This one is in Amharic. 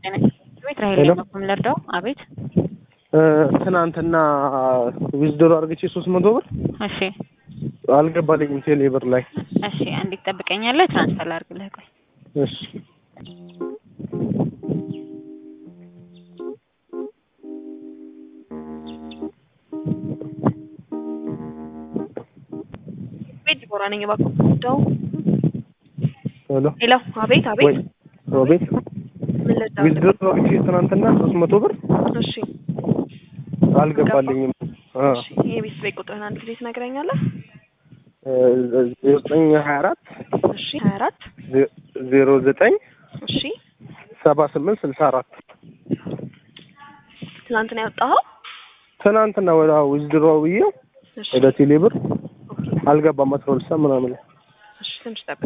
ቤት ራሄል በኩል ልርዳው። አቤት ትናንትና ዊዝድሮ አድርግቼ ሶስት መቶ ብር እሺ አልገባልኝም ቴሌ ብር ላይ። እሺ አንዴት ትጠብቀኛለህ? ትራንስፈር ላድርግልህ። ቆይ እሺ ቤት ዲቦራ ነኝ። እባክህ ደው ሄሎ ሄሎ። አቤት አቤት። ወይ አቤት ምን ልርዳው? ዊዝድሮ አድርግቼ ትናንትና ሶስት መቶ ብር እሺ አልገባልኝም። አ እሺ። ይሄ ቤት ቤት ቁጥርህን አንድ ጊዜ ትነግረኛለህ? ዘጠኝ ሀያ አራት እሺ። ሀያ አራት ዜሮ ዘጠኝ እሺ። ሰባ ስምንት ስልሳ አራት ትናንት ነው ያወጣኸው? ትናንትና ወደ ዊዝድሮ ብዬው እሺ ወደ ቴሌ ብር አልገባም። አስራ ሁለት ሰዓት ምናምን ላይ እሺ። ትንሽ ጠብቅ።